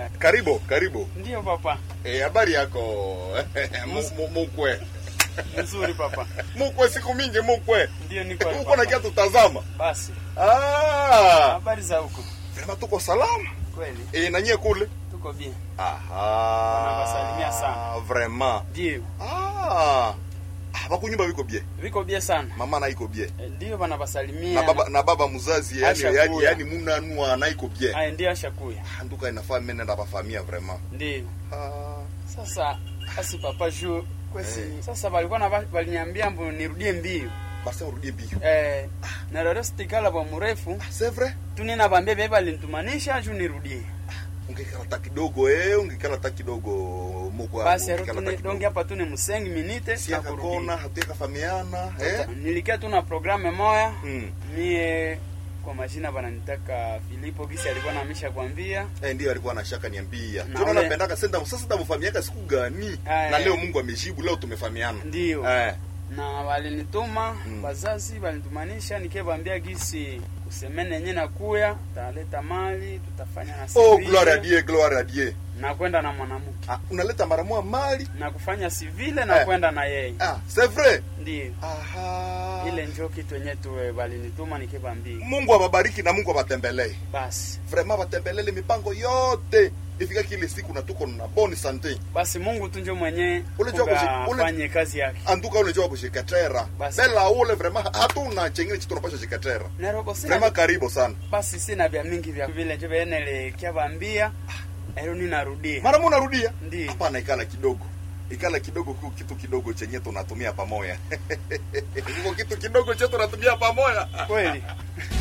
Asante. Karibu, karibu. Ndiyo papa. Eh, habari yako Mu- mu- mukwe? Nzuri papa. Mukwe siku mingi mukwe. Ndiyo niko hapa, Uko na papa. kia tutazama. Basi. Ah, Habari za huko? vrema tuko salama. Kweli. Eh, na nyie kule? Tuko bien. Aha. Wanawasalimia sana. Vraiment. Ndiyo. Ah. Ah, bakunyumba biko bie. Viko bien sana. Mama na iko bie. Eh, Ndiyo banabasalimia. Na baba na baba mzazi yani Asha yani, kuya. yani munanua na iko bie. Aya, ndiyo ashakuya. Nduka inafaa mimi nenda bafamia vraiment. Ndiyo. Ah. Sasa basi papa juu kwesi. Eh. Sasa walikuwa na waliniambia mbo nirudie mbio. Basi urudie bio. Eh, na leo sitikala kwa mrefu. C'est vrai? Tunina bambia beba alinitumanisha juu nirudie. ungekala ta kidogo eh, ungekala ta kidogo mukwa Basi ungekala ta rutune kidogo. donge hapa tune musengi minite si na kurudi. akakona hatuyeka famiana eh? Nilikia tu na programe moya mm. mie kwa majina bananitaka Filipo gisi alikuwa namisha kwambia eh, ndio alikuwa anashaka niambia Na tuna ule- napendaka senda sasa tamfamiaka siku gani Eh. na leo Mungu amejibu leo tumefamiana ndio eh. na walinituma Mm. wazazi walinitumanisha nikebambia gisi kusemene yenye nakuya taleta mali tutafanya na oh civile, gloire à Dieu gloire à Dieu na kwenda na mwanamke ah, unaleta mara moja mali na kufanya civile na Eh. kwenda na yeye ah c'est vrai ndio aha ile njo kitu yenye tuwe walinituma nikebambia Mungu awabariki na Mungu awatembelee basi vraiment watembelele mipango yote ifika kile siku na tuko na bonne santé basi Mungu tu njo mwenye Unajua kushi- ule- afanye kazi yake antuka unajua kushikatera Basi. bela ule vraiment hatuna chengine chitu tunapasha shikatera neroko sina vraiment karibu sana basi sina vya mingi vya vile njo venele kyavambia ero ninarudia mara mu narudia Ndiyo. hapana ikala kidogo ikala kidogo ku kitu kidogo chenye tunatumia pamoja iko kitu kidogo chetu tunatumia pamoja kweli